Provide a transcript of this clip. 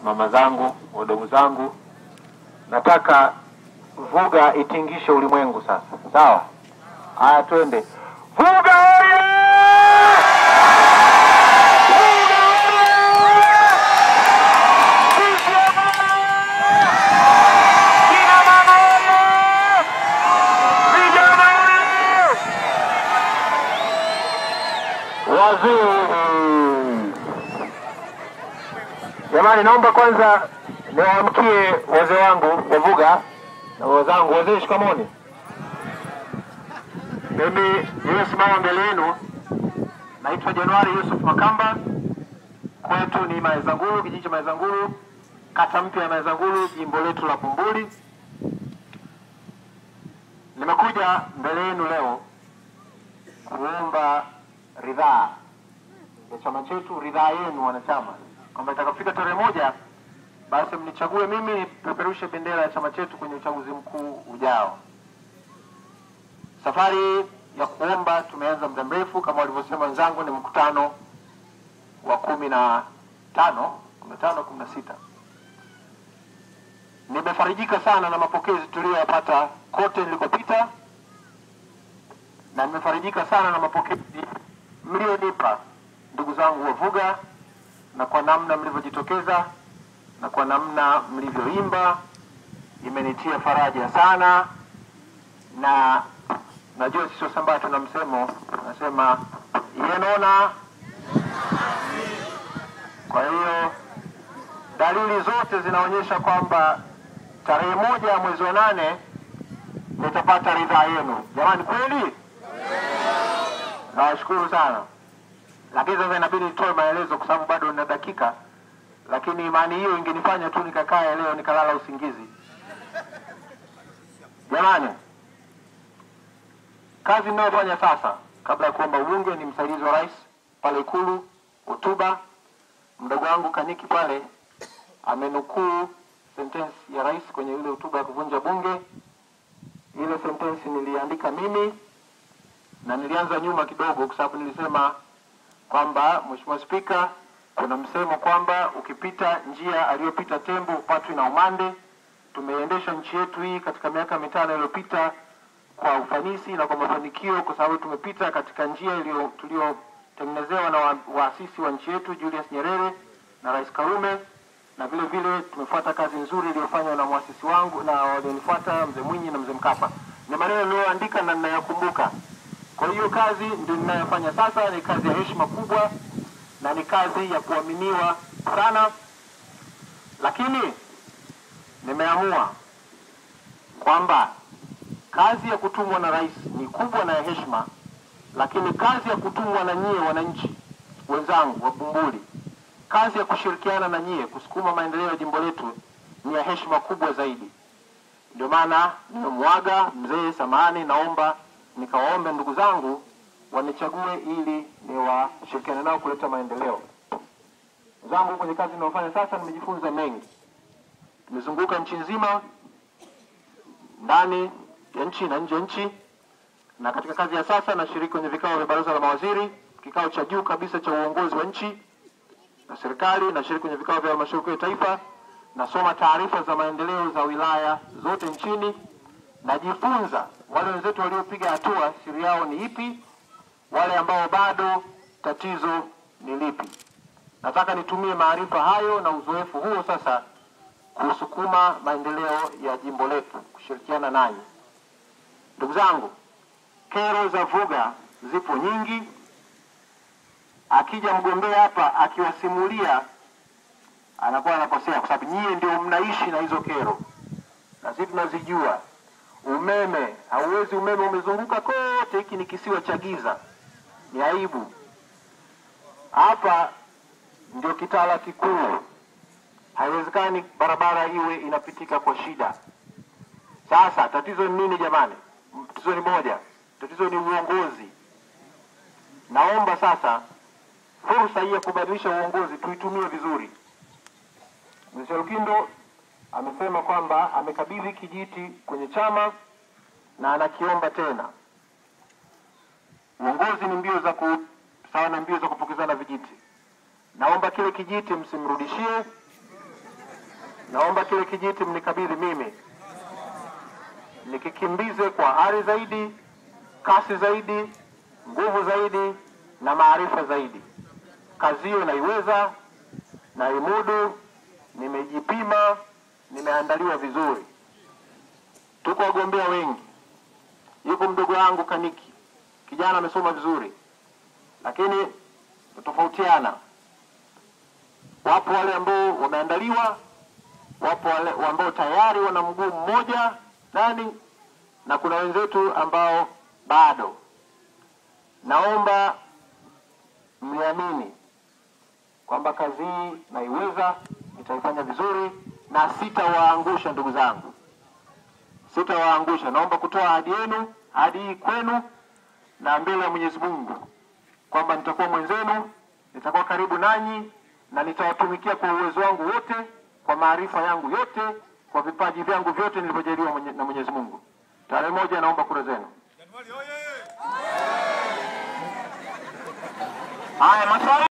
mama zangu, wadogo zangu, nataka Vuga itingishe ulimwengu sasa. Sawa? Haya, twende. Vuga oye! Vuga oye! CCM oye! Kina mama oye! Vijana oye! Wazee! Jamani, naomba kwanza niwaamkie wazee wangu Wavuga na wazangu wazee, shikamoni. Mimi niliyosimama mbele yenu naitwa Januari Yusuf Makamba, kwetu ni Maezanguru, kijiji cha Maezanguru, kata mpya ya Maezanguru, jimbo letu la Bumbuli. Nimekuja mbele yenu leo kuomba ridhaa ya chama chetu, ridhaa yenu wanachama, kwamba itakapofika tarehe moja basi mnichague mimi nipeperushe bendera ya chama chetu kwenye uchaguzi mkuu ujao. Safari ya kuomba tumeanza muda mrefu, kama walivyosema wenzangu, ni mkutano wa kumi na tano kumi na tano kumi na sita. Nimefarijika sana na mapokezi tuliyoyapata kote nilikopita, na nimefarijika sana na mapokezi mlionipa ndugu zangu Wavuga, na kwa namna mlivyojitokeza na kwa namna mlivyoimba imenitia faraja sana, na najua sisi Wasambaa tuna msemo nasema yenona. Kwa hiyo dalili zote zinaonyesha kwamba tarehe moja ya mwezi wa nane nitapata ridhaa yenu. Jamani, kweli nawashukuru sana, lakini sasa inabidi nitoe maelezo kwa sababu bado nina dakika lakini imani hiyo ingenifanya tu nikakaa leo nikalala usingizi. Jamani, kazi ninayofanya sasa kabla ya kuomba ubunge ni msaidizi wa rais pale Ikulu, hotuba. Mdogo wangu Kaniki pale amenukuu sentensi ya rais kwenye ile hotuba ya kuvunja bunge. Ile sentensi niliandika mimi na nilianza nyuma kidogo, kwa sababu nilisema kwamba Mheshimiwa Spika, kuna msemo kwamba ukipita njia aliyopita tembo hupatwi na umande. Tumeiendesha nchi yetu hii katika miaka mitano iliyopita kwa ufanisi na kwa mafanikio, kwa sababu tumepita katika njia iliyo tuliotengenezewa na wa- waasisi wa nchi yetu Julius Nyerere na Rais Karume, na vile vile tumefuata kazi nzuri iliyofanywa na mwasisi wangu na walionifuata Mzee Mwinyi na Mzee Mkapa. Ni maneno niliyoandika na ninayakumbuka. Kwa hiyo kazi ndio ninayofanya sasa, ni kazi ya heshima kubwa na ni kazi ya kuaminiwa sana, lakini nimeamua kwamba kazi ya kutumwa na rais ni kubwa na ya heshima, lakini kazi ya kutumwa na nyie wananchi wenzangu wa Bumbuli, kazi ya kushirikiana na nyie kusukuma maendeleo ya jimbo letu ni ya heshima kubwa zaidi. Ndio maana nimemwaga mzee Samani, naomba nikawaombe ndugu zangu wanichague ili niwashirikiane nao kuleta maendeleo. Zangu kwenye kazi ninayofanya sasa, nimejifunza mengi. Nimezunguka nchi nzima, ndani ya nchi na nje ya nchi, na katika kazi ya sasa nashiriki kwenye vikao vya baraza la mawaziri, kikao cha juu kabisa cha uongozi wa nchi na serikali. Nashiriki kwenye vikao vya halmashauri kuu ya taifa, nasoma taarifa za maendeleo za wilaya zote nchini, najifunza wale wenzetu waliopiga hatua, siri yao ni ipi, wale ambao bado tatizo ni lipi. Nataka nitumie maarifa hayo na uzoefu huo sasa kusukuma maendeleo ya jimbo letu, kushirikiana nanyi. Ndugu zangu, kero za Vuga zipo nyingi. Akija mgombea hapa akiwasimulia, anakuwa anakosea, kwa sababu nyie ndio mnaishi na hizo kero, na sisi tunazijua. Umeme hauwezi, umeme umezunguka kote, hiki ni kisiwa cha giza, ni aibu. Hapa ndio kitala kikuu, haiwezekani barabara iwe inapitika kwa shida. Sasa tatizo ni nini jamani? Tatizo ni moja, tatizo ni uongozi. Naomba sasa fursa hii ya kubadilisha uongozi tuitumie vizuri. Mzee Lukindo amesema kwamba amekabidhi kijiti kwenye chama na anakiomba tena. Uongozi ni mbio za ku sawa na mbio za kupokezana vijiti. Naomba kile kijiti msimrudishie, naomba kile kijiti mnikabidhi mimi, nikikimbize kwa hari zaidi, kasi zaidi, nguvu zaidi na maarifa zaidi. Kazi hiyo naiweza, naimudu, nimejipima, nimeandaliwa vizuri. Tuko wagombea wengi, yuko mdogo wangu Kaniki, kijana amesoma vizuri, lakini tofautiana. Wapo wale ambao wameandaliwa, wapo wale ambao tayari wana mguu mmoja ndani, na kuna wenzetu ambao bado. Naomba mniamini kwamba kazi hii naiweza, nitaifanya vizuri na sitawaangusha ndugu zangu, sitawaangusha. Naomba kutoa ahadi yenu, ahadi hii kwenu na mbele ya Mwenyezi Mungu kwamba nitakuwa mwenzenu, nitakuwa karibu nanyi na nitawatumikia kwa uwezo wangu wote, kwa maarifa yangu yote, kwa vipaji vyangu vyote nilivyojaliwa mwenye, na Mwenyezi Mungu. Tarehe moja naomba kura zenu. Haya, maswali.